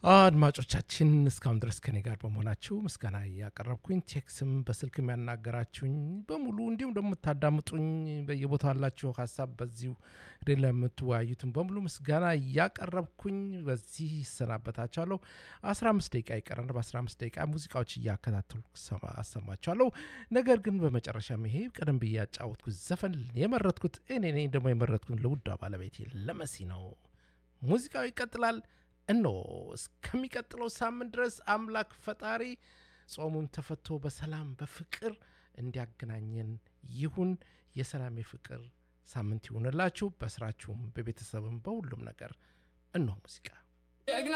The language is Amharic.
አድማጮቻችን እስካሁን ድረስ ከኔ ጋር በመሆናችሁ ምስጋና እያቀረብኩኝ ቴክስም በስልክ የሚያናገራችሁኝ በሙሉ እንዲሁም ደግሞ የምታዳምጡኝ በየቦታው ያላችሁ ሀሳብ በዚሁ ሬ ለምትወያዩትን በሙሉ ምስጋና እያቀረብኩኝ በዚህ ይሰናበታችኋለሁ። 15 ደቂቃ ይቀረን። በ15 ደቂቃ ሙዚቃዎች እያከታተሉ አሰማችኋለሁ። ነገር ግን በመጨረሻም ይሄ ቀደም ብዬ ያጫወትኩት ዘፈን የመረጥኩት እኔ ነኝ። ደግሞ የመረጥኩት ለውዷ ባለቤቴ ለመሲ ነው። ሙዚቃው ይቀጥላል። እኖ እስከሚቀጥለው ሳምንት ድረስ አምላክ ፈጣሪ ጾሙም ተፈቶ በሰላም በፍቅር እንዲያገናኘን ይሁን። የሰላም የፍቅር ሳምንት ይሁንላችሁ። በስራችሁም፣ በቤተሰብም፣ በሁሉም ነገር እኖ ሙዚቃ